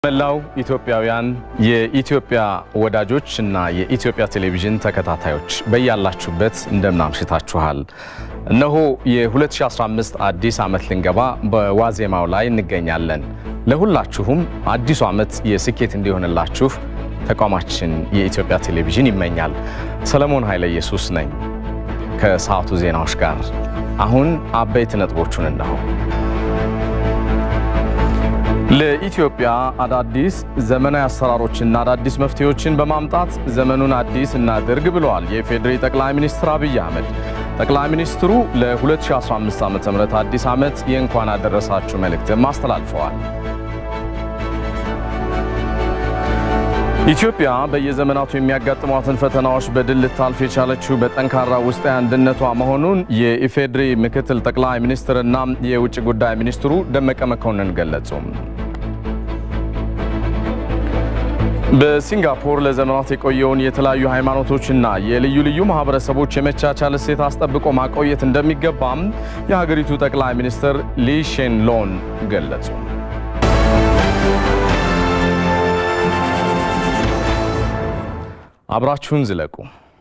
መላው ኢትዮጵያውያን የኢትዮጵያ ወዳጆች እና የኢትዮጵያ ቴሌቪዥን ተከታታዮች በያላችሁበት እንደምን አምሽታችኋል። እነሆ የ2015 አዲስ ዓመት ልንገባ በዋዜማው ላይ እንገኛለን። ለሁላችሁም አዲሱ ዓመት የስኬት እንዲሆንላችሁ ተቋማችን የኢትዮጵያ ቴሌቪዥን ይመኛል። ሰለሞን ኃይለ ኢየሱስ ነኝ ከሰዓቱ ዜናዎች ጋር። አሁን አበይት ነጥቦቹን እነሆ። ለኢትዮጵያ አዳዲስ ዘመናዊ አሰራሮችና አዳዲስ መፍትሄዎችን በማምጣት ዘመኑን አዲስ እናድርግ ብለዋል የፌዴሪ ጠቅላይ ሚኒስትር አብይ አህመድ። ጠቅላይ ሚኒስትሩ ለ2015 ዓ.ም አዲስ ዓመት የእንኳን አደረሳችሁ መልእክትም አስተላልፈዋል። ኢትዮጵያ በየዘመናቱ የሚያጋጥሟትን ፈተናዎች በድል ልታልፍ የቻለችው በጠንካራ ውስጣዊ አንድነቷ መሆኑን የኢፌዴሪ ምክትል ጠቅላይ ሚኒስትርና የውጭ ጉዳይ ሚኒስትሩ ደመቀ መኮንን ገለጹ። በሲንጋፖር ለዘመናት የቆየውን የተለያዩ ሃይማኖቶችና የልዩ ልዩ ማህበረሰቦች የመቻቻል እሴት አስጠብቆ ማቆየት እንደሚገባም የሀገሪቱ ጠቅላይ ሚኒስትር ሊ ሼን ሎን ገለጹ። አብራችሁን ዝለቁ።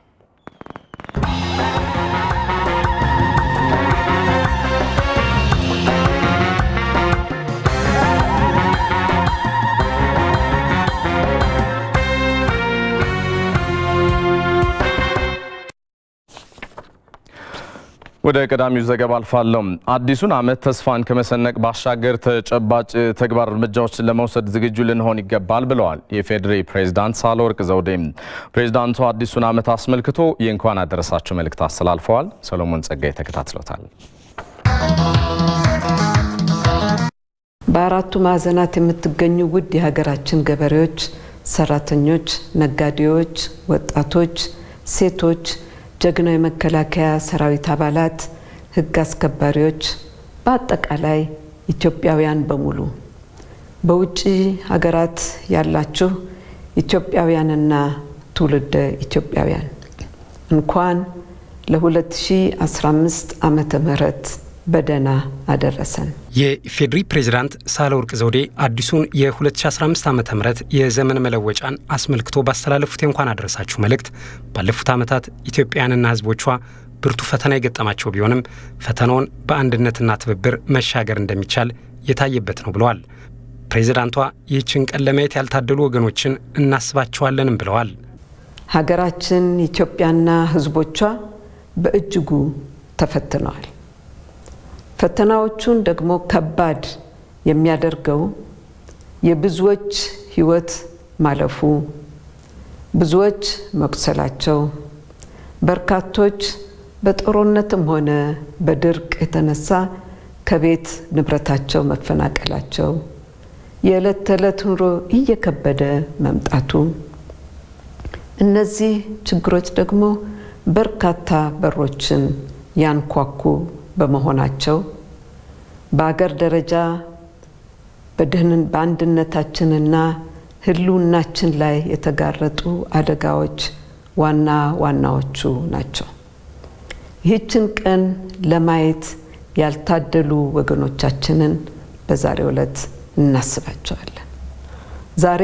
ወደ ቀዳሚው ዘገባ አልፋለሁ። አዲሱን ዓመት ተስፋን ከመሰነቅ ባሻገር ተጨባጭ ተግባር እርምጃዎችን ለመውሰድ ዝግጁ ልንሆን ይገባል ብለዋል የፌዴሪ ፕሬዝዳንት ሳህለወርቅ ዘውዴ። ፕሬዝዳንቱ አዲሱን ዓመት አስመልክቶ የእንኳን አደረሳችሁ መልእክት አስተላልፈዋል። ሰሎሞን ጸጋይ ተከታትሎታል። በአራቱ ማዕዘናት የምትገኙ ውድ የሀገራችን ገበሬዎች፣ ሰራተኞች፣ ነጋዴዎች፣ ወጣቶች፣ ሴቶች ጀግናው የመከላከያ ሰራዊት አባላት፣ ሕግ አስከባሪዎች፣ በአጠቃላይ ኢትዮጵያውያን በሙሉ በውጭ ሀገራት ያላችሁ ኢትዮጵያውያንና ትውልደ ኢትዮጵያውያን እንኳን ለ2015 ዓመተ ምህረት በደህና አደረሰን። የኢፌዴሪ ፕሬዝዳንት ሳህለወርቅ ዘውዴ አዲሱን የ2015 ዓ ም የዘመን መለወጫን አስመልክቶ ባስተላለፉት የእንኳን አደረሳችሁ መልእክት ባለፉት ዓመታት ኢትዮጵያውያንና ሕዝቦቿ ብርቱ ፈተና የገጠማቸው ቢሆንም ፈተናውን በአንድነትና ትብብር መሻገር እንደሚቻል የታየበት ነው ብለዋል። ፕሬዝዳንቷ ይህችን ቀን ለማየት ያልታደሉ ወገኖችን እናስባቸዋለንም ብለዋል። ሀገራችን ኢትዮጵያና ሕዝቦቿ በእጅጉ ተፈትነዋል። ፈተናዎቹን ደግሞ ከባድ የሚያደርገው የብዙዎች ሕይወት ማለፉ፣ ብዙዎች መቁሰላቸው፣ በርካቶች በጦርነትም ሆነ በድርቅ የተነሳ ከቤት ንብረታቸው መፈናቀላቸው፣ የዕለት ተዕለት ኑሮ እየከበደ መምጣቱ፣ እነዚህ ችግሮች ደግሞ በርካታ በሮችን ያንኳኩ በመሆናቸው በአገር ደረጃ በአንድነታችንና ህልውናችን ላይ የተጋረጡ አደጋዎች ዋና ዋናዎቹ ናቸው። ይህችን ቀን ለማየት ያልታደሉ ወገኖቻችንን በዛሬው ዕለት እናስባቸዋለን። ዛሬ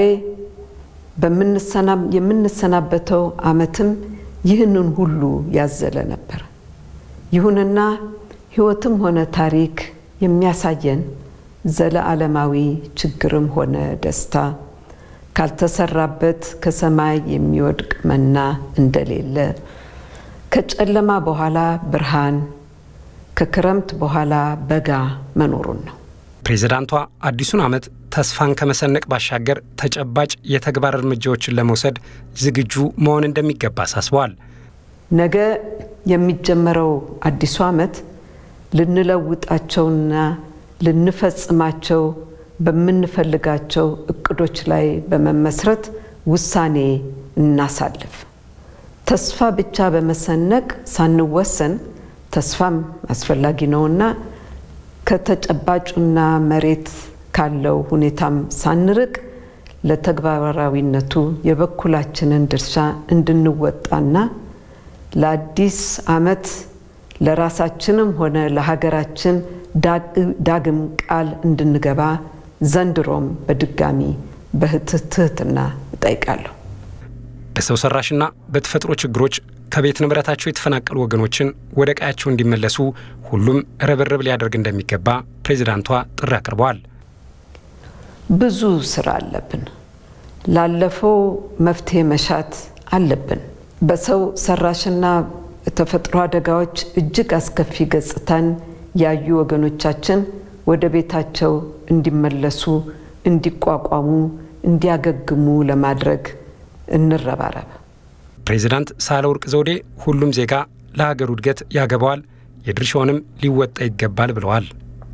የምንሰናበተው ዓመትም ይህንን ሁሉ ያዘለ ነበር። ይሁንና ሕይወትም ሆነ ታሪክ የሚያሳየን ዘለዓለማዊ ችግርም ሆነ ደስታ ካልተሰራበት ከሰማይ የሚወድቅ መና እንደሌለ፣ ከጨለማ በኋላ ብርሃን፣ ከክረምት በኋላ በጋ መኖሩን ነው። ፕሬዝዳንቷ አዲሱን ዓመት ተስፋን ከመሰነቅ ባሻገር ተጨባጭ የተግባር እርምጃዎችን ለመውሰድ ዝግጁ መሆን እንደሚገባ አሳስበዋል። ነገ የሚጀመረው አዲሱ ዓመት ልንለውጣቸውና ልንፈጽማቸው በምንፈልጋቸው እቅዶች ላይ በመመስረት ውሳኔ እናሳልፍ። ተስፋ ብቻ በመሰነቅ ሳንወሰን ተስፋም አስፈላጊ ነውና ከተጨባጩና መሬት ካለው ሁኔታም ሳንርቅ ለተግባራዊነቱ የበኩላችንን ድርሻ እንድንወጣና ለአዲስ ዓመት ለራሳችንም ሆነ ለሀገራችን ዳግም ቃል እንድንገባ ዘንድሮም በድጋሚ በትህትና እጠይቃለሁ። በሰው ሰራሽና በተፈጥሮ ችግሮች ከቤት ንብረታቸው የተፈናቀሉ ወገኖችን ወደ ቀያቸው እንዲመለሱ ሁሉም ርብርብ ሊያደርግ እንደሚገባ ፕሬዚዳንቷ ጥሪ አቅርበዋል። ብዙ ስራ አለብን። ላለፈው መፍትሄ መሻት አለብን። በሰው ሰራሽና የተፈጥሮ አደጋዎች እጅግ አስከፊ ገጽታን ያዩ ወገኖቻችን ወደ ቤታቸው እንዲመለሱ፣ እንዲቋቋሙ፣ እንዲያገግሙ ለማድረግ እንረባረብ። ፕሬዚዳንት ሳህለወርቅ ዘውዴ ሁሉም ዜጋ ለሀገሩ እድገት ያገባዋል፣ የድርሻውንም ሊወጣ ይገባል ብለዋል።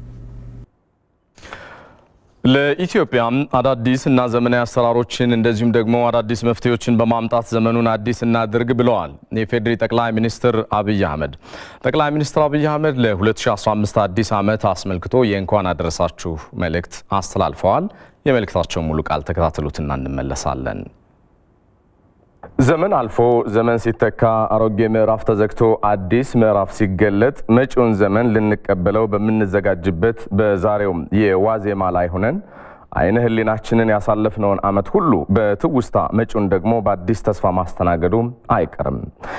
ለኢትዮጵያ አዳዲስ እና ዘመናዊ አሰራሮችን እንደዚሁም ደግሞ አዳዲስ መፍትሄዎችን በማምጣት ዘመኑን አዲስ እናድርግ ብለዋል የፌዴሪ ጠቅላይ ሚኒስትር አብይ አህመድ። ጠቅላይ ሚኒስትር አብይ አህመድ ለ2015 አዲስ ዓመት አስመልክቶ የእንኳን አደረሳችሁ መልእክት አስተላልፈዋል። የመልእክታቸውን ሙሉ ቃል ተከታተሉትና እንመለሳለን። ዘመን አልፎ ዘመን ሲተካ አሮጌ ምዕራፍ ተዘግቶ አዲስ ምዕራፍ ሲገለጥ መጪውን ዘመን ልንቀበለው በምንዘጋጅበት በዛሬው የዋዜማ ላይ ሆነን አይነ ህሊናችንን ያሳለፍነውን ዓመት ሁሉ በትውስታ መጪውን ደግሞ በአዲስ ተስፋ ማስተናገዱ አይቀርም።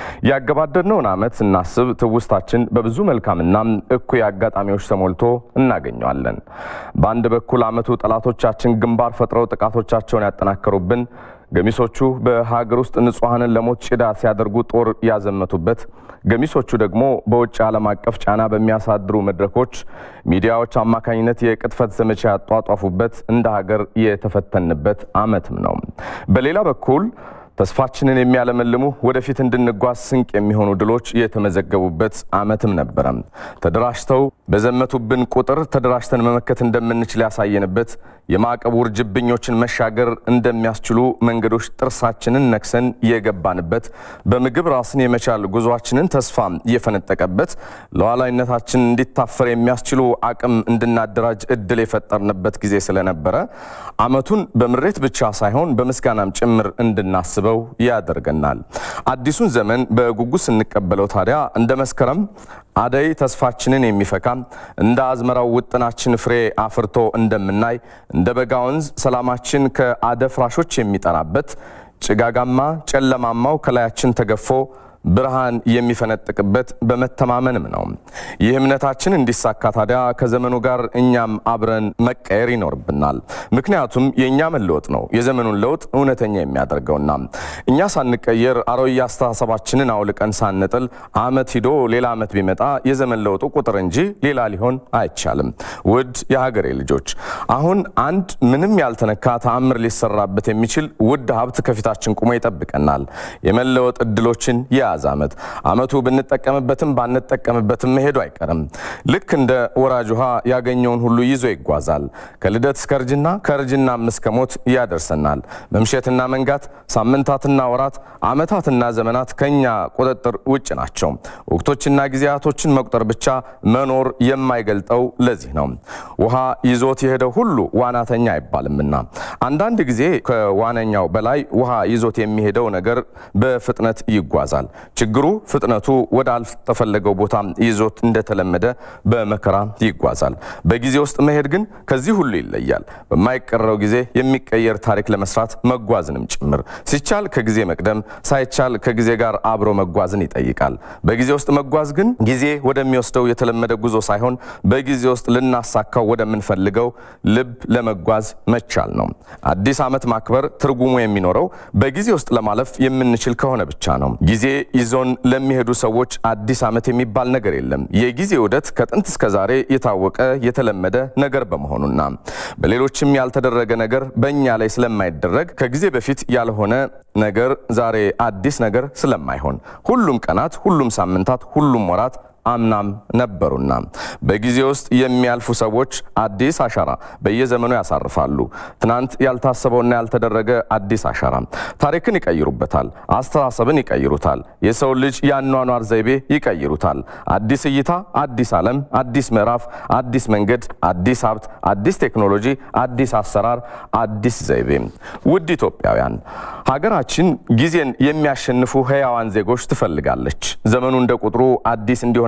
ያገባደድነውን ዓመት ስናስብ ትውስታችን በብዙ መልካምና እኩይ አጋጣሚዎች ተሞልቶ እናገኘዋለን። በአንድ በኩል ዓመቱ ጠላቶቻችን ግንባር ፈጥረው ጥቃቶቻቸውን ያጠናከሩብን ገሚሶቹ በሀገር ውስጥ ንጹሐንን ለሞት ጭዳ ሲያደርጉ ጦር ያዘመቱበት፣ ገሚሶቹ ደግሞ በውጭ ዓለም አቀፍ ጫና በሚያሳድሩ መድረኮች ሚዲያዎች አማካኝነት የቅጥፈት ዘመቻ ያጧጧፉበት እንደ ሀገር የተፈተንበት ዓመትም ነው። በሌላ በኩል ተስፋችንን የሚያለመልሙ ወደፊት እንድንጓዝ ስንቅ የሚሆኑ ድሎች የተመዘገቡበት ዓመትም ነበረ። ተደራጅተው በዘመቱብን ቁጥር ተደራጅተን መመከት እንደምንችል ያሳየንበት፣ የማዕቀብ ውርጅብኞችን መሻገር እንደሚያስችሉ መንገዶች ጥርሳችንን ነክሰን የገባንበት፣ በምግብ ራስን የመቻል ጉዟችንን ተስፋ እየፈነጠቀበት፣ ሉዓላዊነታችን እንዲታፈር የሚያስችሉ አቅም እንድናደራጅ እድል የፈጠርንበት ጊዜ ስለነበረ ዓመቱን በምሬት ብቻ ሳይሆን በምስጋናም ጭምር እንድናስብ በው ያደርገናል። አዲሱን ዘመን በጉጉት ስንቀበለው ታዲያ እንደ መስከረም አደይ ተስፋችንን የሚፈካ እንደ አዝመራው ውጥናችን ፍሬ አፍርቶ እንደምናይ እንደ በጋ ወንዝ ሰላማችን ከአደፍራሾች የሚጠራበት ጭጋጋማ ጨለማማው ከላያችን ተገፎ ብርሃን የሚፈነጥቅበት በመተማመንም ነው። ይህ እምነታችን እንዲሳካ ታዲያ ከዘመኑ ጋር እኛም አብረን መቀየር ይኖርብናል። ምክንያቱም የእኛ መለወጥ ነው የዘመኑን ለውጥ እውነተኛ የሚያደርገውና እኛ ሳንቀየር አሮጌ አስተሳሰባችንን አውልቀን ሳንጥል ዓመት ሂዶ ሌላ ዓመት ቢመጣ የዘመን ለውጡ ቁጥር እንጂ ሌላ ሊሆን አይቻልም። ውድ የሀገሬ ልጆች አሁን አንድ ምንም ያልተነካ ተአምር ሊሰራበት የሚችል ውድ ሀብት ከፊታችን ቁሞ ይጠብቀናል። የመለወጥ እድሎችን የያዘ ዓመት ዓመቱ ብንጠቀምበትም ባንጠቀምበትም መሄዱ አይቀርም። ልክ እንደ ወራጅ ውሃ ያገኘውን ሁሉ ይዞ ይጓዛል። ከልደት እስከ እርጅና ከእርጅናም እስከ ሞት ያደርሰናል። መምሸትና መንጋት፣ ሳምንታትና ወራት፣ ዓመታትና ዘመናት ከኛ ቁጥጥር ውጭ ናቸው። ወቅቶችና ጊዜያቶችን መቁጠር ብቻ መኖር የማይገልጠው ለዚህ ነው። ውሃ ይዞት የሄደው ሁሉ ዋናተኛ አይባልምና አንዳንድ ጊዜ ከዋነኛው በላይ ውሃ ይዞት የሚሄደው ነገር በፍጥነት ይጓዛል። ችግሩ ፍጥነቱ ወደ አልተፈለገው ቦታ ይዞት እንደተለመደ በመከራ ይጓዛል። በጊዜ ውስጥ መሄድ ግን ከዚህ ሁሉ ይለያል። በማይቀረው ጊዜ የሚቀየር ታሪክ ለመስራት መጓዝንም ጭምር ሲቻል ከጊዜ መቅደም፣ ሳይቻል ከጊዜ ጋር አብሮ መጓዝን ይጠይቃል። በጊዜ ውስጥ መጓዝ ግን ጊዜ ወደሚወስደው የተለመደ ጉዞ ሳይሆን በጊዜ ውስጥ ልናሳካው ወደምንፈልገው ልብ ለመጓዝ መቻል ነው። አዲስ ዓመት ማክበር ትርጉሙ የሚኖረው በጊዜ ውስጥ ለማለፍ የምንችል ከሆነ ብቻ ነው። ጊዜ ይዞን ለሚሄዱ ሰዎች አዲስ ዓመት የሚባል ነገር የለም። የጊዜ ውደት ከጥንት እስከ ዛሬ የታወቀ የተለመደ ነገር በመሆኑና በሌሎችም ያልተደረገ ነገር በእኛ ላይ ስለማይደረግ ከጊዜ በፊት ያልሆነ ነገር ዛሬ አዲስ ነገር ስለማይሆን ሁሉም ቀናት፣ ሁሉም ሳምንታት፣ ሁሉም ወራት አምናም ነበሩና በጊዜ ውስጥ የሚያልፉ ሰዎች አዲስ አሻራ በየዘመኑ ያሳርፋሉ። ትናንት ያልታሰበውና ያልተደረገ አዲስ አሻራ ታሪክን ይቀይሩበታል፣ አስተሳሰብን ይቀይሩታል፣ የሰው ልጅ የአኗኗር ዘይቤ ይቀይሩታል። አዲስ እይታ፣ አዲስ ዓለም፣ አዲስ ምዕራፍ፣ አዲስ መንገድ፣ አዲስ ሀብት፣ አዲስ ቴክኖሎጂ፣ አዲስ አሰራር፣ አዲስ ዘይቤ። ውድ ኢትዮጵያውያን ሀገራችን ጊዜን የሚያሸንፉ ህያዋን ዜጎች ትፈልጋለች። ዘመኑ እንደ ቁጥሩ አዲስ እንዲሆን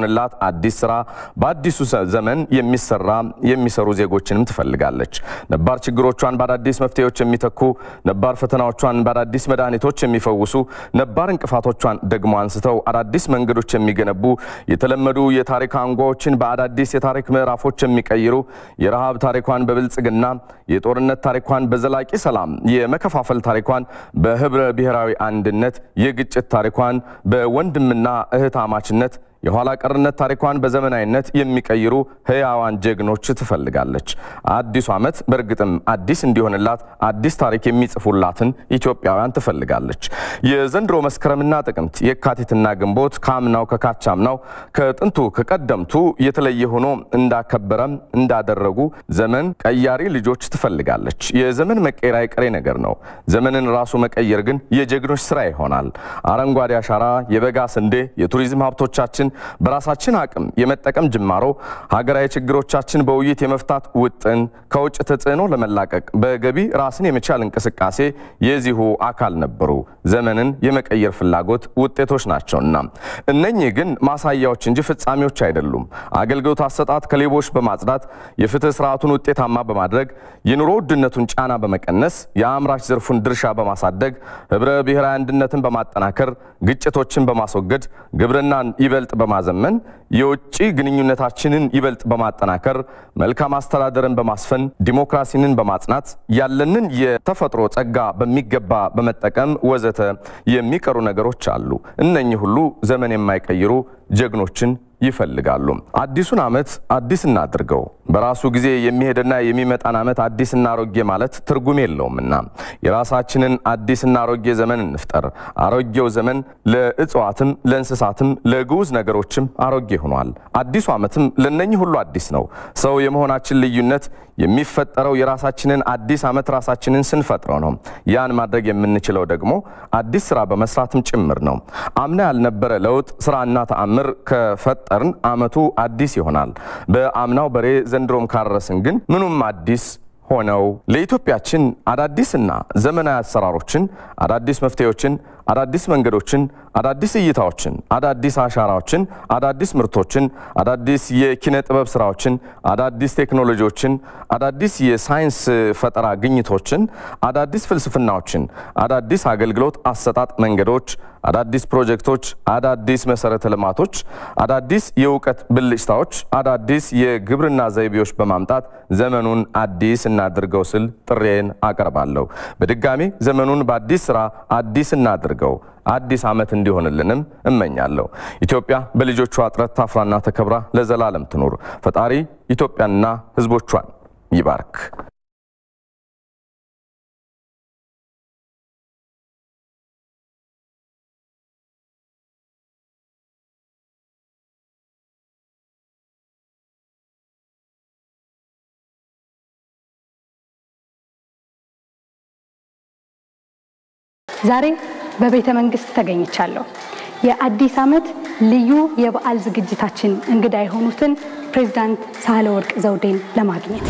እንዲሆንላት አዲስ ስራ በአዲሱ ዘመን የሚሰራ የሚሰሩ ዜጎችንም ትፈልጋለች። ነባር ችግሮቿን በአዳዲስ መፍትሄዎች የሚተኩ ነባር ፈተናዎቿን በአዳዲስ መድኃኒቶች የሚፈውሱ ነባር እንቅፋቶቿን ደግሞ አንስተው አዳዲስ መንገዶች የሚገነቡ የተለመዱ የታሪክ አንጓዎችን በአዳዲስ የታሪክ ምዕራፎች የሚቀይሩ የረሃብ ታሪኳን በብልጽግና የጦርነት ታሪኳን በዘላቂ ሰላም የመከፋፈል ታሪኳን በህብረ ብሔራዊ አንድነት የግጭት ታሪኳን በወንድምና እህታማችነት የኋላ ቀርነት ታሪኳን በዘመናዊነት የሚቀይሩ ህያዋን ጀግኖች ትፈልጋለች። አዲሱ ዓመት በእርግጥም አዲስ እንዲሆንላት አዲስ ታሪክ የሚጽፉላትን ኢትዮጵያውያን ትፈልጋለች። የዘንድሮ መስከረምና ጥቅምት፣ የካቲትና ግንቦት ከአምናው ከካቻምናው ከጥንቱ ከቀደምቱ የተለየ ሆኖ እንዳከበረም እንዳደረጉ ዘመን ቀያሪ ልጆች ትፈልጋለች። የዘመን መቀየር አይቀሬ ነገር ነው። ዘመንን ራሱ መቀየር ግን የጀግኖች ስራ ይሆናል። አረንጓዴ አሻራ፣ የበጋ ስንዴ፣ የቱሪዝም ሀብቶቻችን በራሳችን አቅም የመጠቀም ጅማሮ፣ ሀገራዊ ችግሮቻችን በውይይት የመፍታት ውጥን፣ ከውጭ ተጽዕኖ ለመላቀቅ በገቢ ራስን የመቻል እንቅስቃሴ የዚሁ አካል ነበሩ። ዘመንን የመቀየር ፍላጎት ውጤቶች ናቸውና እነኚህ ግን ማሳያዎች እንጂ ፍጻሜዎች አይደሉም። አገልግሎት አሰጣጥ ከሌቦች በማጽዳት የፍትህ ስርዓቱን ውጤታማ በማድረግ የኑሮ ውድነቱን ጫና በመቀነስ የአምራች ዘርፉን ድርሻ በማሳደግ ህብረ ብሔራዊ አንድነትን በማጠናከር ግጭቶችን በማስወገድ ግብርናን ይበልጥ በማዘመን የውጭ ግንኙነታችንን ይበልጥ በማጠናከር መልካም አስተዳደርን በማስፈን ዲሞክራሲንን በማጽናት ያለንን የተፈጥሮ ጸጋ በሚገባ በመጠቀም ወዘተ የሚቀሩ ነገሮች አሉ። እነኚህ ሁሉ ዘመን የማይቀይሩ ጀግኖችን ይፈልጋሉ። አዲሱን ዓመት አዲስ እናድርገው። በራሱ ጊዜ የሚሄድና የሚመጣን ዓመት አዲስና አሮጌ ማለት ትርጉም የለውምና የራሳችንን አዲስና አሮጌ ዘመን እንፍጠር። አሮጌው ዘመን ለእጽዋትም፣ ለእንስሳትም፣ ለግዑዝ ነገሮችም አሮጌ ሆኗል። አዲሱ ዓመትም ለነኚህ ሁሉ አዲስ ነው። ሰው የመሆናችን ልዩነት የሚፈጠረው የራሳችንን አዲስ ዓመት ራሳችንን ስንፈጥረው ነው። ያን ማድረግ የምንችለው ደግሞ አዲስ ስራ በመስራትም ጭምር ነው። አምና ያልነበረ ለውጥ ስራና ተአምር ከፈጠርን ዓመቱ አዲስ ይሆናል። በአምናው በሬ ዘንድሮም ካረስን ግን ምኑም አዲስ ሆነው ለኢትዮጵያችን አዳዲስና ዘመናዊ አሰራሮችን፣ አዳዲስ መፍትሄዎችን፣ አዳዲስ መንገዶችን፣ አዳዲስ እይታዎችን፣ አዳዲስ አሻራዎችን፣ አዳዲስ ምርቶችን፣ አዳዲስ የኪነ ጥበብ ስራዎችን፣ አዳዲስ ቴክኖሎጂዎችን፣ አዳዲስ የሳይንስ ፈጠራ ግኝቶችን፣ አዳዲስ ፍልስፍናዎችን፣ አዳዲስ አገልግሎት አሰጣጥ መንገዶች፣ አዳዲስ ፕሮጀክቶች፣ አዳዲስ መሰረተ ልማቶች፣ አዳዲስ የእውቀት ብልጭታዎች፣ አዳዲስ የግብርና ዘይቤዎች በማምጣት ዘመኑን አዲስ እናድርገው ስል ጥሬን አቀርባለሁ። በድጋሚ ዘመኑን በአዲስ ስራ አዲስ እናድርገው። አዲስ ዓመት እንዲሆንልንም እመኛለሁ። ኢትዮጵያ በልጆቿ ጥረት ታፍራና ተከብራ ለዘላለም ትኑር። ፈጣሪ ኢትዮጵያንና ሕዝቦቿን ይባርክ። ዛሬ በቤተ መንግስት ተገኝቻለሁ። የአዲስ ዓመት ልዩ የበዓል ዝግጅታችን እንግዳ የሆኑትን ፕሬዝዳንት ሳህለወርቅ ዘውዴን ለማግኘት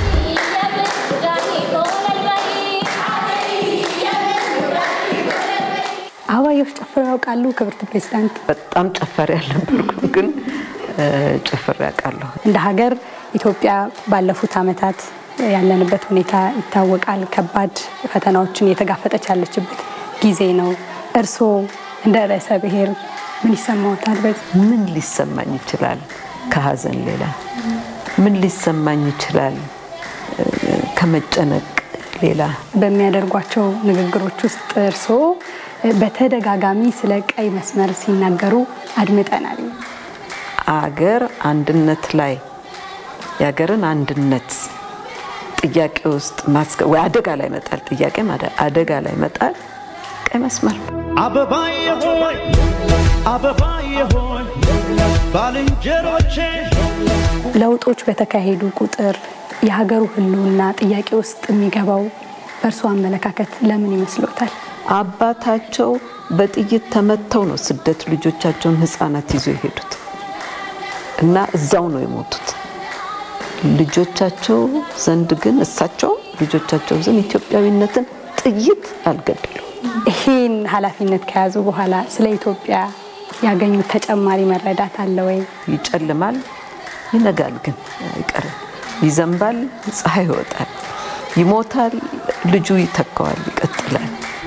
አበባዮሽ ጨፍረው ያውቃሉ? ክብርት ፕሬዝዳንት። በጣም ጨፋሪ ያልነበርኩም ግን ጨፍሬ ያውቃለሁ። እንደ ሀገር ኢትዮጵያ ባለፉት ዓመታት ያለንበት ሁኔታ ይታወቃል። ከባድ ፈተናዎችን እየተጋፈጠች ያለችበት ጊዜ ነው። እርስዎ እንደ ርዕሰ ብሔር ምን ይሰማዎታል? በዚህ ምን ሊሰማኝ ይችላል? ከሀዘን ሌላ ምን ሊሰማኝ ይችላል? ከመጨነቅ ሌላ በሚያደርጓቸው ንግግሮች ውስጥ እርስዎ በተደጋጋሚ ስለ ቀይ መስመር ሲናገሩ አድምጠናል። አገር አንድነት ላይ የሀገርን አንድነት ጥያቄ ውስጥ ወይ አደጋ ላይ መጣል ጥያቄ አደጋ ላይ መጣል ቀይ መስመር ነው። አበባዬ ሆይ አበባዬ ሆይ ባልንጀሮቼ ለውጦች በተካሄዱ ቁጥር የሀገሩ ሕልውና ጥያቄ ውስጥ የሚገባው በእርስዎ አመለካከት ለምን ይመስሎታል? አባታቸው በጥይት ተመተው ነው ስደት ልጆቻቸውን ህፃናት ይዞ የሄዱት እና እዛው ነው የሞቱት። ልጆቻቸው ዘንድ ግን እሳቸው ልጆቻቸው ዘንድ ኢትዮጵያዊነትን ጥይት አልገደሉ። ይህን ኃላፊነት ከያዙ በኋላ ስለ ኢትዮጵያ ያገኙት ተጨማሪ መረዳት አለ ወይ? ይጨልማል፣ ይነጋል፣ ግን አይቀርም። ይዘንባል፣ ፀሐይ ይወጣል፣ ይሞታል፣ ልጁ ይተካዋል፣ ይቀጥላል።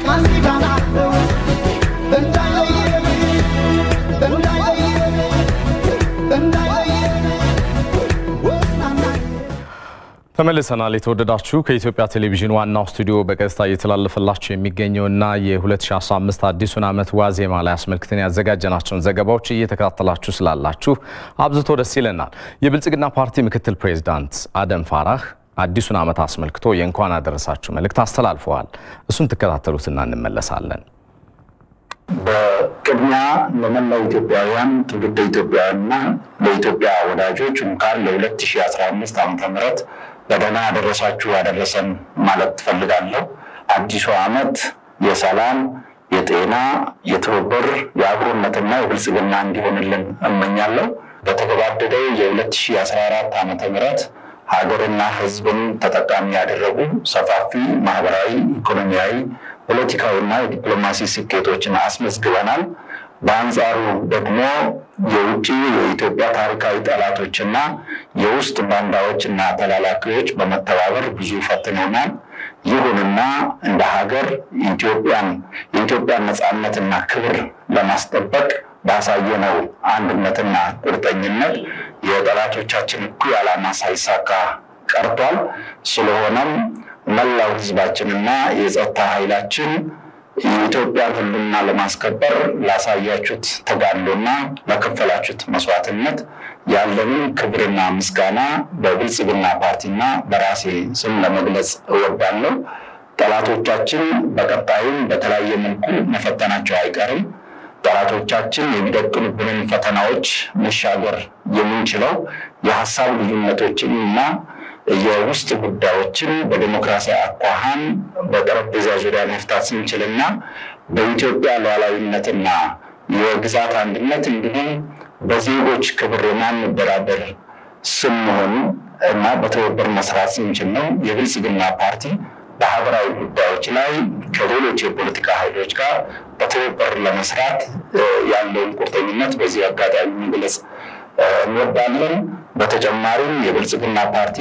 ተመልሰናል። የተወደዳችሁ ከኢትዮጵያ ቴሌቪዥን ዋናው ስቱዲዮ በቀጥታ እየተላለፈላችሁ የሚገኘውና የ2015 አዲሱን ዓመት ዋዜማ ላይ አስመልክተን ያዘጋጀናቸውን ዘገባዎች እየተከታተላችሁ ስላላችሁ አብዝቶ ደስ ይለናል። የብልጽግና ፓርቲ ምክትል ፕሬዚዳንት አደም ፋራህ አዲሱን ዓመት አስመልክቶ የእንኳን አደረሳችሁ መልእክት አስተላልፈዋል። እሱን ትከታተሉትና እንመለሳለን። በቅድሚያ ለመላው ኢትዮጵያውያን ትውልደ ኢትዮጵያውያንና ለኢትዮጵያ ወዳጆች እንኳን ለ2015 ዓ ም በደህና አደረሳችሁ ያደረሰን ማለት ትፈልጋለሁ። አዲሱ ዓመት የሰላም፣ የጤና፣ የትብብር፣ የአብሮነትና የብልጽግና እንዲሆንልን እመኛለሁ። በተገባደደው የ2014 ዓ ም ሀገርና ሕዝብን ተጠቃሚ ያደረጉ ሰፋፊ ማህበራዊ፣ ኢኮኖሚያዊ፣ ፖለቲካዊና የዲፕሎማሲ ስኬቶችን አስመዝግበናል። በአንጻሩ ደግሞ የውጭ የኢትዮጵያ ታሪካዊ ጠላቶችና የውስጥ ባንዳዎችና ተላላኪዎች በመተባበር ብዙ ፈትነውናል። ይሁንና እንደ ሀገር ኢትዮጵያን የኢትዮጵያን ነፃነትና ክብር ለማስጠበቅ ባሳየነው አንድነትና ቁርጠኝነት የጠላቶቻችን እኩይ ዓላማ ሳይሳካ ቀርቷል። ስለሆነም መላው ህዝባችንና የጸጥታ ኃይላችን የኢትዮጵያን ህልውና ለማስከበር ላሳያችሁት ተጋድሎና ለከፈላችሁት መስዋዕትነት ያለንን ክብርና ምስጋና በብልጽግና ፓርቲና በራሴ ስም ለመግለጽ እወዳለሁ። ጠላቶቻችን በቀጣይም በተለያየ መልኩ መፈተናቸው አይቀርም። ጠላቶቻችን የሚደቅኑብንን ፈተናዎች መሻገር የምንችለው የሀሳብ ልዩነቶችን እና የውስጥ ጉዳዮችን በዲሞክራሲያዊ አኳኋን በጠረጴዛ ዙሪያ መፍታት ስንችልና በኢትዮጵያ ሉዓላዊነትና የግዛት አንድነት እንዲሁም በዜጎች ክብር የማንደራደር ስንሆን እና በትብብር መስራት ስንችል ነው የብልጽግና ፓርቲ በሀገራዊ ጉዳዮች ላይ ከሌሎች የፖለቲካ ኃይሎች ጋር በትብብር ለመስራት ያለውን ቁርጠኝነት በዚህ አጋጣሚ መግለጽ እንወዳለን። በተጨማሪም የብልጽግና ፓርቲ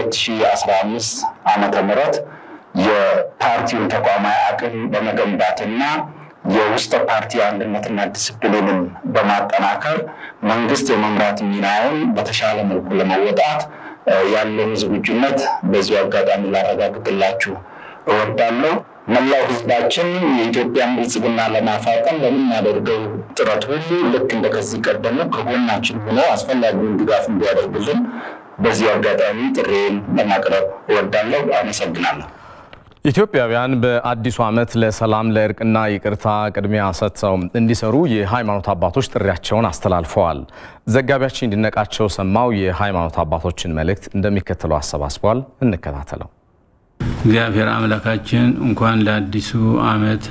በ2015 ዓመተ ምህረት የፓርቲውን ተቋማዊ አቅም በመገንባትና የውስጥ ፓርቲ አንድነትና ዲስፕሊንን በማጠናከር መንግስት የመምራት ሚናውን በተሻለ መልኩ ለመወጣት ያለውን ዝግጁነት በዚሁ አጋጣሚ ላረጋግጥላችሁ እወዳለሁ። መላው ህዝባችን የኢትዮጵያን ብልጽግና ለማፋጠን ለምናደርገው ጥረት ሁሉ ልክ እንደ ከዚህ ቀደሙ ከጎናችን ሆኖ አስፈላጊውን ድጋፍ እንዲያደርግልን በዚህ አጋጣሚ ጥሬን ለማቅረብ እወዳለሁ። አመሰግናለሁ። ኢትዮጵያውያን በአዲሱ ዓመት ለሰላም ለእርቅና ይቅርታ ቅድሚያ ሰጥተው እንዲሰሩ የሃይማኖት አባቶች ጥሪያቸውን አስተላልፈዋል። ዘጋቢያችን እንዲነቃቸው ሰማው የሃይማኖት አባቶችን መልእክት እንደሚከተለው አሰባስበዋል። እንከታተለው። እግዚአብሔር አምላካችን እንኳን ለአዲሱ ዓመት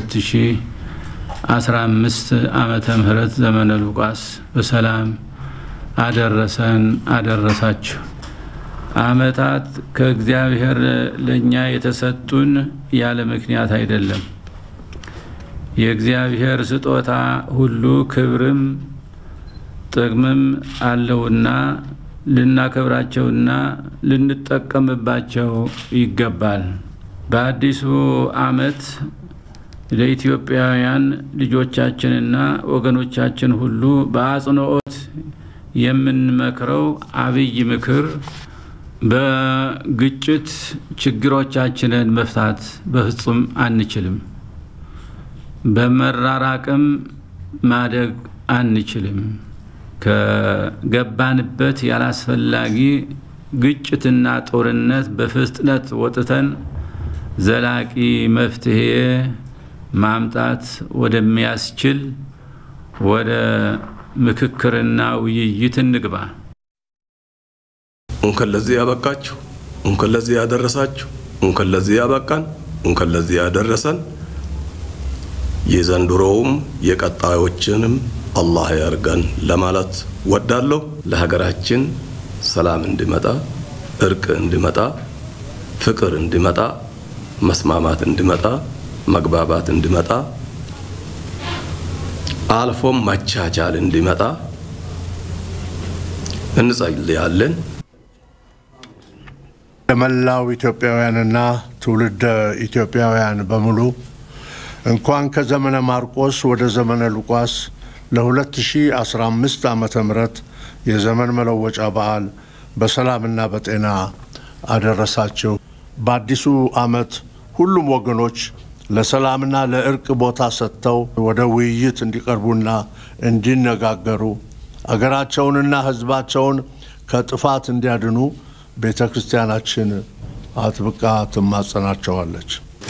ለ2015 ዓመተ ምህረት ዘመነ ሉቃስ በሰላም አደረሰን አደረሳችሁ። ዓመታት ከእግዚአብሔር ለእኛ የተሰጡን ያለ ምክንያት አይደለም። የእግዚአብሔር ስጦታ ሁሉ ክብርም ጥቅምም አለውና ልናከብራቸውና ልንጠቀምባቸው ይገባል። በአዲሱ ዓመት ለኢትዮጵያውያን ልጆቻችንና ወገኖቻችን ሁሉ በአጽንኦት የምንመክረው አብይ ምክር በግጭት ችግሮቻችንን መፍታት በፍጹም አንችልም። በመራራቅም ማደግ አንችልም። ከገባንበት ያላስፈላጊ ግጭትና ጦርነት በፍጥነት ወጥተን ዘላቂ መፍትሄ ማምጣት ወደሚያስችል ወደ ምክክርና ውይይት እንግባ። እንኳን ለዚህ ያበቃችሁ፣ እንኳን ለዚህ ያደረሳችሁ፣ እንኳን ለዚህ ያበቃን፣ እንኳን ለዚህ ያደረሰን የዘንድሮውም የቀጣዮችንም አላህ ያርገን ለማለት ወዳለሁ። ለሀገራችን ሰላም እንዲመጣ፣ እርቅ እንዲመጣ፣ ፍቅር እንዲመጣ፣ መስማማት እንዲመጣ፣ መግባባት እንዲመጣ አልፎም መቻቻል እንዲመጣ እንጸልያለን። ለመላው ኢትዮጵያውያንና ትውልደ ኢትዮጵያውያን በሙሉ እንኳን ከዘመነ ማርቆስ ወደ ዘመነ ሉቃስ ለ2015 ዓመተ ምህረት የዘመን መለወጫ በዓል በሰላምና በጤና አደረሳቸው። በአዲሱ ዓመት ሁሉም ወገኖች ለሰላምና ለእርቅ ቦታ ሰጥተው ወደ ውይይት እንዲቀርቡና እንዲነጋገሩ አገራቸውንና ሕዝባቸውን ከጥፋት እንዲያድኑ ቤተ ክርስቲያናችን አጥብቃ ትማጸናቸዋለች።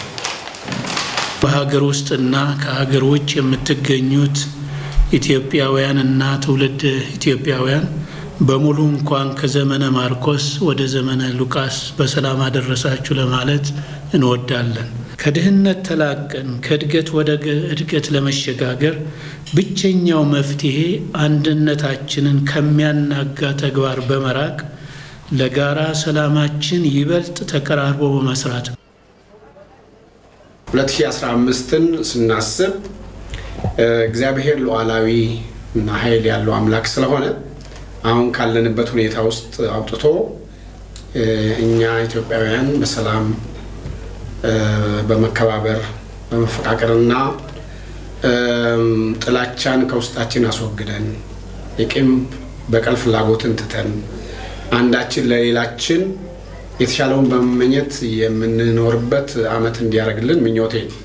በሀገር ውስጥና ከሀገር ውጭ የምትገኙት ኢትዮጵያውያንና ትውልድ ኢትዮጵያውያን በሙሉ እንኳን ከዘመነ ማርቆስ ወደ ዘመነ ሉቃስ በሰላም አደረሳችሁ ለማለት እንወዳለን። ከድህነት ተላቀን ከእድገት ወደ እድገት ለመሸጋገር ብቸኛው መፍትሄ አንድነታችንን ከሚያናጋ ተግባር በመራቅ ለጋራ ሰላማችን ይበልጥ ተቀራርቦ በመስራት ነው። 2015ን ስናስብ እግዚአብሔር ሉዓላዊ እና ኃይል ያለው አምላክ ስለሆነ አሁን ካለንበት ሁኔታ ውስጥ አውጥቶ እኛ ኢትዮጵያውያን በሰላም በመከባበር በመፈቃቀርና ጥላቻን ከውስጣችን አስወግደን የቂም በቀል ፍላጎትን ትተን አንዳችን ለሌላችን የተሻለውን በመመኘት የምንኖርበት ዓመት እንዲያደርግልን ምኞቴ ነው።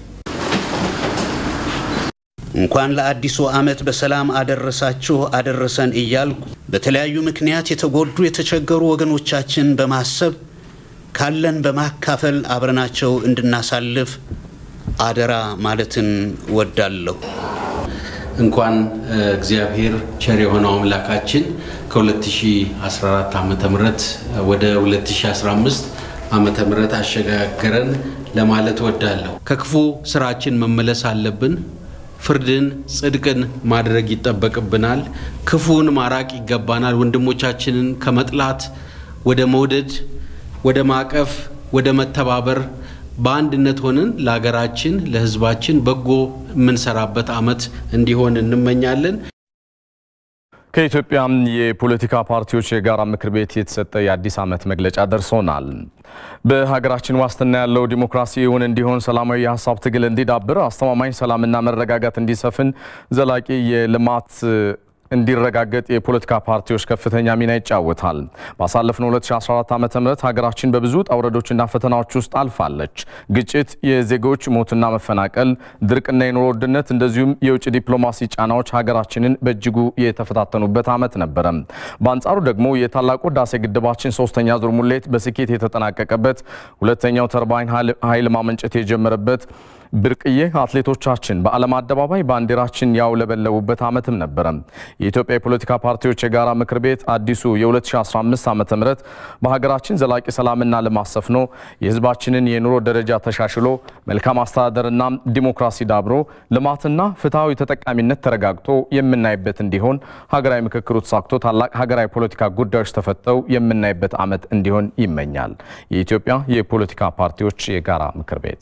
እንኳን ለአዲሱ ዓመት በሰላም አደረሳችሁ አደረሰን እያልኩ በተለያዩ ምክንያት የተጎዱ የተቸገሩ ወገኖቻችን በማሰብ ካለን በማካፈል አብረናቸው እንድናሳልፍ አደራ ማለትን ወዳለሁ። እንኳን እግዚአብሔር ቸር የሆነው አምላካችን ከ2014 ዓ ም ወደ 2015 ዓ ም አሸጋገረን ለማለት ወዳለሁ። ከክፉ ስራችን መመለስ አለብን። ፍርድን፣ ጽድቅን ማድረግ ይጠበቅብናል። ክፉን ማራቅ ይገባናል። ወንድሞቻችንን ከመጥላት ወደ መውደድ፣ ወደ ማቀፍ፣ ወደ መተባበር በአንድነት ሆነን ለሀገራችን ለሕዝባችን በጎ የምንሰራበት ዓመት እንዲሆን እንመኛለን። ከኢትዮጵያ የፖለቲካ ፓርቲዎች የጋራ ምክር ቤት የተሰጠ የአዲስ ዓመት መግለጫ ደርሶናል። በሀገራችን ዋስትና ያለው ዲሞክራሲ እውን እንዲሆን፣ ሰላማዊ የሀሳብ ትግል እንዲዳብር፣ አስተማማኝ ሰላምና መረጋጋት እንዲሰፍን፣ ዘላቂ የልማት እንዲረጋገጥ የፖለቲካ ፓርቲዎች ከፍተኛ ሚና ይጫወታል። ባሳለፍነው 2014 ዓ.ም ሀገራችን በብዙ ውጣ ውረዶችና ፈተናዎች ውስጥ አልፋለች። ግጭት፣ የዜጎች ሞትና መፈናቀል፣ ድርቅና የኑሮ ውድነት እንደዚሁም የውጭ ዲፕሎማሲ ጫናዎች ሀገራችንን በእጅጉ የተፈታተኑበት ዓመት ነበረ። በአንጻሩ ደግሞ የታላቁ ህዳሴ ግድባችን ሶስተኛ ዙር ሙሌት በስኬት የተጠናቀቀበት፣ ሁለተኛው ተርባይን ኃይል ማመንጨት የጀመረበት ብርቅዬ አትሌቶቻችን በዓለም አደባባይ ባንዲራችን ያውለበለቡበት ዓመትም ነበረ። የኢትዮጵያ የፖለቲካ ፓርቲዎች የጋራ ምክር ቤት አዲሱ የ2015 ዓ ም በሀገራችን ዘላቂ ሰላምና ልማት ሰፍኖ የህዝባችንን የኑሮ ደረጃ ተሻሽሎ መልካም አስተዳደርና ዲሞክራሲ ዳብሮ ልማትና ፍትሐዊ ተጠቃሚነት ተረጋግጦ የምናይበት እንዲሆን ሀገራዊ ምክክሩ ተሳክቶ ታላቅ ሀገራዊ ፖለቲካ ጉዳዮች ተፈተው የምናይበት ዓመት እንዲሆን ይመኛል። የኢትዮጵያ የፖለቲካ ፓርቲዎች የጋራ ምክር ቤት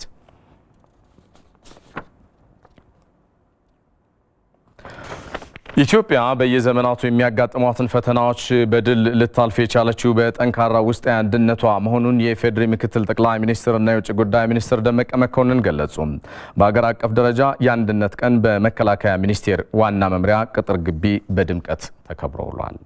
ኢትዮጵያ በየዘመናቱ የሚያጋጥሟትን ፈተናዎች በድል ልታልፍ የቻለችው በጠንካራ ውስጣዊ አንድነቷ መሆኑን የኢፌዴሪ ምክትል ጠቅላይ ሚኒስትርና የውጭ ጉዳይ ሚኒስትር ደመቀ መኮንን ገለጹ። በሀገር አቀፍ ደረጃ የአንድነት ቀን በመከላከያ ሚኒስቴር ዋና መምሪያ ቅጥር ግቢ በድምቀት ተከብሮ ውሏል።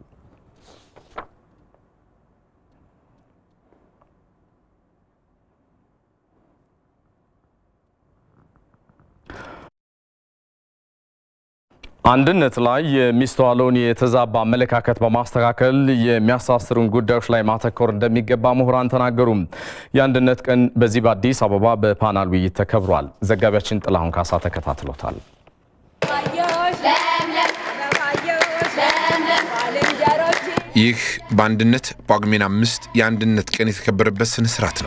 አንድነት ላይ የሚስተዋለውን የተዛባ አመለካከት በማስተካከል የሚያሳስሩን ጉዳዮች ላይ ማተኮር እንደሚገባ ምሁራን ተናገሩ። የአንድነት ቀን በዚህ በአዲስ አበባ በፓናል ውይይት ተከብሯል። ዘጋቢያችን ጥላሁን ካሳ ተከታትሎታል። ይህ በአንድነት ጳጉሜን አምስት የአንድነት ቀን የተከበረበት ስነ ስርዓት ነው።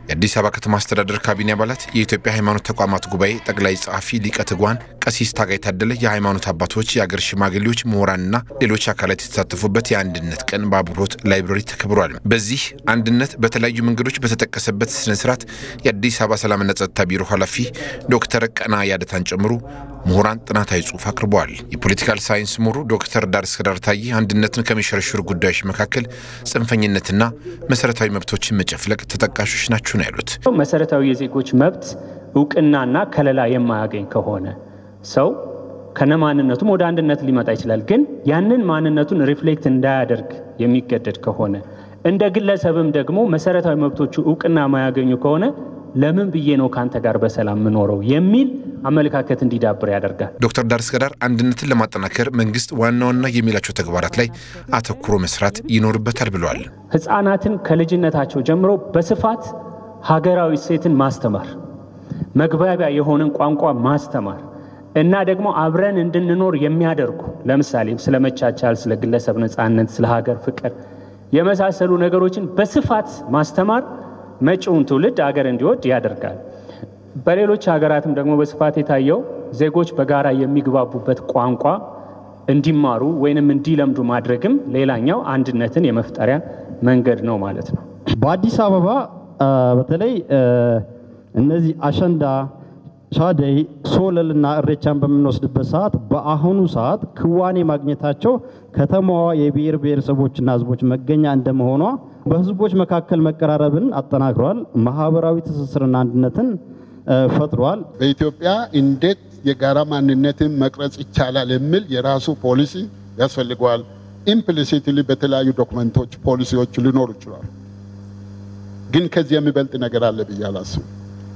የአዲስ አበባ ከተማ አስተዳደር ካቢኔ አባላት፣ የኢትዮጵያ ሃይማኖት ተቋማት ጉባኤ ጠቅላይ ጸሐፊ ሊቀ ትጉሃን ቀሲስ ታጋይ ታደለ፣ የሃይማኖት አባቶች፣ የአገር ሽማግሌዎች፣ ምሁራንና ሌሎች አካላት የተሳተፉበት የአንድነት ቀን በአብሮት ላይብረሪ ተከብሯል። በዚህ አንድነት በተለያዩ መንገዶች በተጠቀሰበት ስነ ስርዓት የአዲስ አበባ ሰላምና ጸጥታ ቢሮ ኃላፊ ዶክተር ቀና ያደታን ጨምሮ ምሁራን ጥናታዊ ጽሑፍ አቅርበዋል። የፖለቲካል ሳይንስ ምሁሩ ዶክተር ዳር እስከዳር ታዬ አንድነትን ከሚሸረሽሩ ጉዳዮች መካከል ጽንፈኝነትና መሰረታዊ መብቶችን መጨፍለቅ ተጠቃሾች ናቸው ነው ያሉት። መሰረታዊ የዜጎች መብት እውቅናና ከለላ የማያገኝ ከሆነ ሰው ከነ ማንነቱም ወደ አንድነት ሊመጣ ይችላል። ግን ያንን ማንነቱን ሪፍሌክት እንዳያደርግ የሚገደድ ከሆነ እንደ ግለሰብም ደግሞ መሰረታዊ መብቶቹ እውቅና የማያገኙ ከሆነ ለምን ብዬ ነው ከአንተ ጋር በሰላም የምኖረው የሚል አመለካከት እንዲዳብር ያደርጋል። ዶክተር ዳር እስከዳር አንድነትን ለማጠናከር መንግስት ዋና ዋና የሚላቸው ተግባራት ላይ አተኩሮ መስራት ይኖርበታል ብለዋል። ህፃናትን ከልጅነታቸው ጀምሮ በስፋት ሀገራዊ እሴትን ማስተማር፣ መግባቢያ የሆነን ቋንቋ ማስተማር እና ደግሞ አብረን እንድንኖር የሚያደርጉ ለምሳሌ ስለ መቻቻል፣ ስለ ግለሰብ ነፃነት፣ ስለ ሀገር ፍቅር የመሳሰሉ ነገሮችን በስፋት ማስተማር መጪውን ትውልድ አገር እንዲወድ ያደርጋል። በሌሎች ሀገራትም ደግሞ በስፋት የታየው ዜጎች በጋራ የሚግባቡበት ቋንቋ እንዲማሩ ወይንም እንዲለምዱ ማድረግም ሌላኛው አንድነትን የመፍጠሪያ መንገድ ነው ማለት ነው። በአዲስ አበባ በተለይ እነዚህ አሸንዳ፣ ሻደይ፣ ሶለልና እሬቻን በምንወስድበት ሰዓት በአሁኑ ሰዓት ክዋኔ ማግኘታቸው ከተማዋ የብሔር ብሔረሰቦችና ሕዝቦች መገኛ እንደመሆኗ በሕዝቦች መካከል መቀራረብን አጠናክሯል። ማህበራዊ ትስስርና አንድነትን ፈጥሯል። በኢትዮጵያ እንዴት የጋራ ማንነትን መቅረጽ ይቻላል የሚል የራሱ ፖሊሲ ያስፈልገዋል። ኢምፕሊሲትሊ በተለያዩ ዶክመንቶች ፖሊሲዎች ሊኖሩ ይችላሉ። ግን ከዚህ የሚበልጥ ነገር አለ ብዬ አላስብም።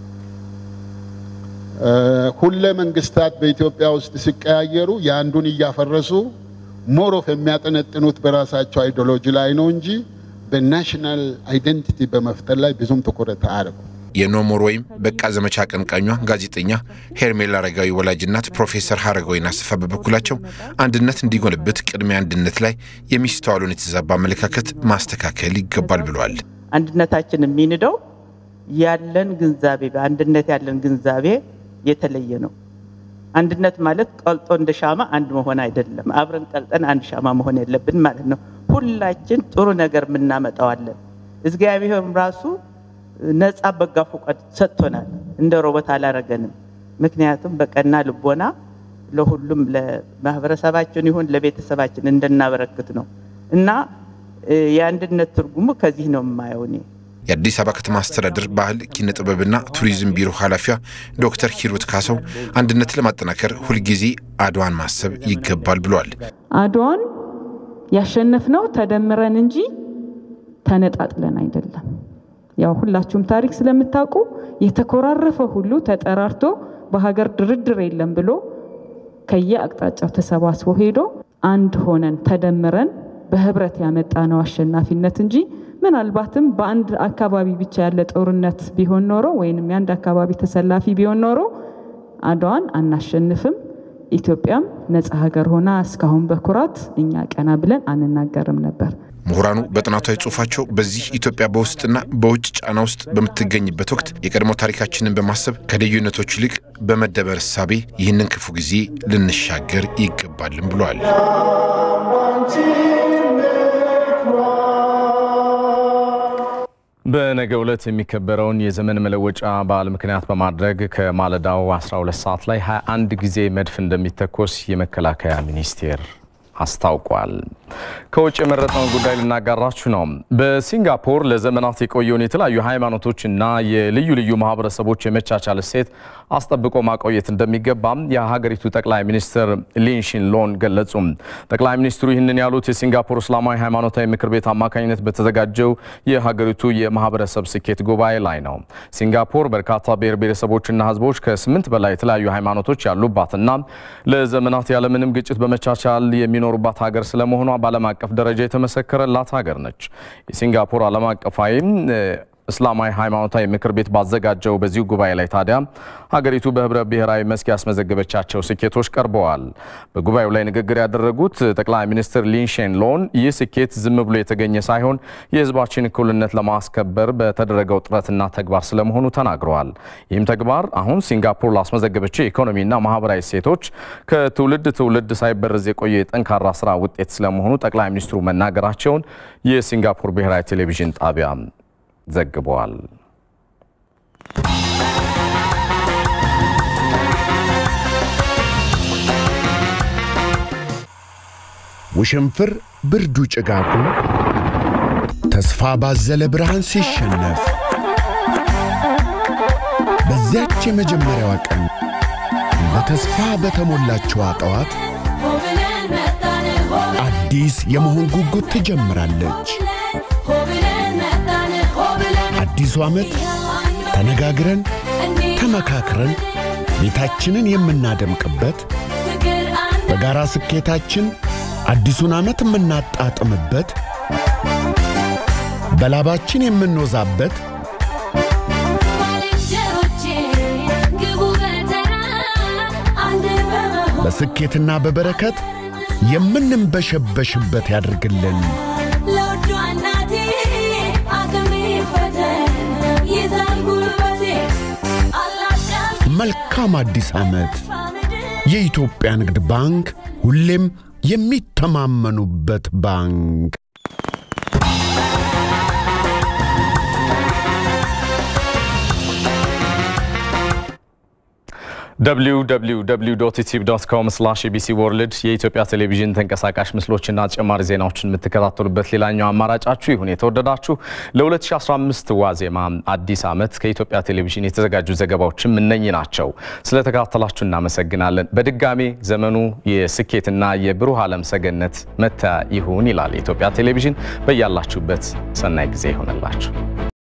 ሁለ መንግስታት በኢትዮጵያ ውስጥ ሲቀያየሩ የአንዱን እያፈረሱ ሞሮፍ የሚያጠነጥኑት በራሳቸው አይዲዮሎጂ ላይ ነው እንጂ በናሽናል አይደንቲቲ በመፍጠር ላይ ብዙም ትኩረት አያደርጉ። የኖሞር ወይም በቃ ዘመቻ አቀንቃኟ ጋዜጠኛ ሄርሜላ አረጋዊ ወላጅናት ፕሮፌሰር ሀረጋዊን አሰፋ በበኩላቸው አንድነት እንዲጎልብት ቅድሚያ አንድነት ላይ የሚስተዋሉን የተዛባ አመለካከት ማስተካከል ይገባል ብለዋል። አንድነታችን የሚንደው ያለን ግንዛቤ በአንድነት ያለን ግንዛቤ የተለየ ነው። አንድነት ማለት ቀልጦ እንደ ሻማ አንድ መሆን አይደለም። አብረን ቀልጠን አንድ ሻማ መሆን የለብን ማለት ነው። ሁላችን ጥሩ ነገር የምናመጣዋለን። እግዚአብሔርም ራሱ ነፃ በጋ ፈቃድ ሰጥቶናል። እንደ ሮቦት አላረገንም። ምክንያቱም በቀና ልቦና ለሁሉም ለማህበረሰባችን ይሁን ለቤተሰባችን እንድናበረክት ነው እና የአንድነት ትርጉሙ ከዚህ ነው የማየው እኔ። የአዲስ አበባ ከተማ አስተዳደር ባህል ኪነ ጥበብና ቱሪዝም ቢሮ ኃላፊዋ ዶክተር ሂሩት ካሰው አንድነትን ለማጠናከር ሁልጊዜ አድዋን ማሰብ ይገባል ብለዋል። አድዋን ያሸነፍነው ተደምረን እንጂ ተነጣጥለን አይደለም። ያው ሁላችሁም ታሪክ ስለምታውቁ የተኮራረፈ ሁሉ ተጠራርቶ በሀገር ድርድር የለም ብሎ ከየአቅጣጫው ተሰባስቦ ሄዶ አንድ ሆነን ተደምረን በህብረት ያመጣነው አሸናፊነት እንጂ ምናልባትም በአንድ አካባቢ ብቻ ያለ ጦርነት ቢሆን ኖሮ ወይንም የአንድ አካባቢ ተሰላፊ ቢሆን ኖሮ አድዋን አናሸንፍም። ኢትዮጵያም ነፃ ሀገር ሆና እስካሁን በኩራት እኛ ቀና ብለን አንናገርም ነበር። ምሁራኑ በጥናታዊ ጽሑፋቸው በዚህ ኢትዮጵያ በውስጥና በውጭ ጫና ውስጥ በምትገኝበት ወቅት የቀድሞ ታሪካችንን በማሰብ ከልዩነቶች ይልቅ በመደበር እሳቤ ይህንን ክፉ ጊዜ ልንሻገር ይገባልም ብለዋል። በነገው ዕለት የሚከበረውን የዘመን መለወጫ በዓል ምክንያት በማድረግ ከማለዳው 12 ሰዓት ላይ 21 ጊዜ መድፍ እንደሚተኮስ የመከላከያ ሚኒስቴር አስታውቋል። ከውጭ የመረጥነውን ጉዳይ ልናጋራችሁ ነው። በሲንጋፖር ለዘመናት የቆየውን የተለያዩ ሃይማኖቶችና የልዩ ልዩ ማህበረሰቦች የመቻቻል እሴት አስጠብቆ ማቆየት እንደሚገባም የሀገሪቱ ጠቅላይ ሚኒስትር ሊንሺን ሎን ገለጹ። ጠቅላይ ሚኒስትሩ ይህንን ያሉት የሲንጋፖር እስላማዊ ሃይማኖታዊ ምክር ቤት አማካኝነት በተዘጋጀው የሀገሪቱ የማህበረሰብ ስኬት ጉባኤ ላይ ነው። ሲንጋፖር በርካታ ብሔር ብሔረሰቦችና ህዝቦች ከስምንት በላይ የተለያዩ ሃይማኖቶች ያሉባትና ለዘመናት ያለምንም ግጭት በመቻቻል የሚኖሩባት ሀገር ስለመሆኗ በዓለም አቀፍ ደረጃ የተመሰከረላት ሀገር ነች። የሲንጋፖር ዓለም አቀፋዊም እስላማዊ ሃይማኖታዊ ምክር ቤት ባዘጋጀው በዚሁ ጉባኤ ላይ ታዲያ ሀገሪቱ በህብረ ብሔራዊ መስክ ያስመዘገበቻቸው ስኬቶች ቀርበዋል። በጉባኤው ላይ ንግግር ያደረጉት ጠቅላይ ሚኒስትር ሊንሼን ሎን ይህ ስኬት ዝም ብሎ የተገኘ ሳይሆን የህዝባችን እኩልነት ለማስከበር በተደረገው ጥረትና ተግባር ስለመሆኑ ተናግረዋል። ይህም ተግባር አሁን ሲንጋፖር ላስመዘገበችው የኢኮኖሚና ማህበራዊ እሴቶች ከትውልድ ትውልድ ሳይበረዝ የቆየ የጠንካራ ስራ ውጤት ስለመሆኑ ጠቅላይ ሚኒስትሩ መናገራቸውን የሲንጋፖር ብሔራዊ ቴሌቪዥን ጣቢያ ዘግበዋል። ውሽንፍር ብርዱ ጭጋጉ ተስፋ ባዘለ ብርሃን ሲሸነፍ በዚያች የመጀመሪያዋ ቀን በተስፋ በተሞላችዋ ጠዋት አዲስ የመሆን ጉጉት ትጀምራለች። አዲሱ ዓመት ተነጋግረን ተመካክረን ቤታችንን የምናደምቅበት በጋራ ስኬታችን አዲሱን ዓመት የምናጣጥምበት በላባችን የምንወዛበት በስኬትና በበረከት የምንንበሸበሽበት ያድርግልን። መልካም አዲስ ዓመት። የኢትዮጵያ ንግድ ባንክ ሁሌም የሚተማመኑበት ባንክ። www.itv.com ኢቢሲ ወርልድ የኢትዮጵያ ቴሌቪዥን ተንቀሳቃሽ ምስሎችና ተጨማሪ ዜናዎችን የምትከታተሉበት ሌላኛው አማራጫችሁ ይሁን። የተወደዳችሁ ለ2015 ዋዜማ አዲስ ዓመት ከኢትዮጵያ ቴሌቪዥን የተዘጋጁ ዘገባዎችም እነኚህ ናቸው። ስለተከታተላችሁ እናመሰግናለን። በድጋሜ ዘመኑ የስኬትና የብሩህ ዓለም ሰገነት መታ ይሁን ይላል የኢትዮጵያ ቴሌቪዥን። በያላችሁበት ሰናይ ጊዜ ይሆንላችሁ።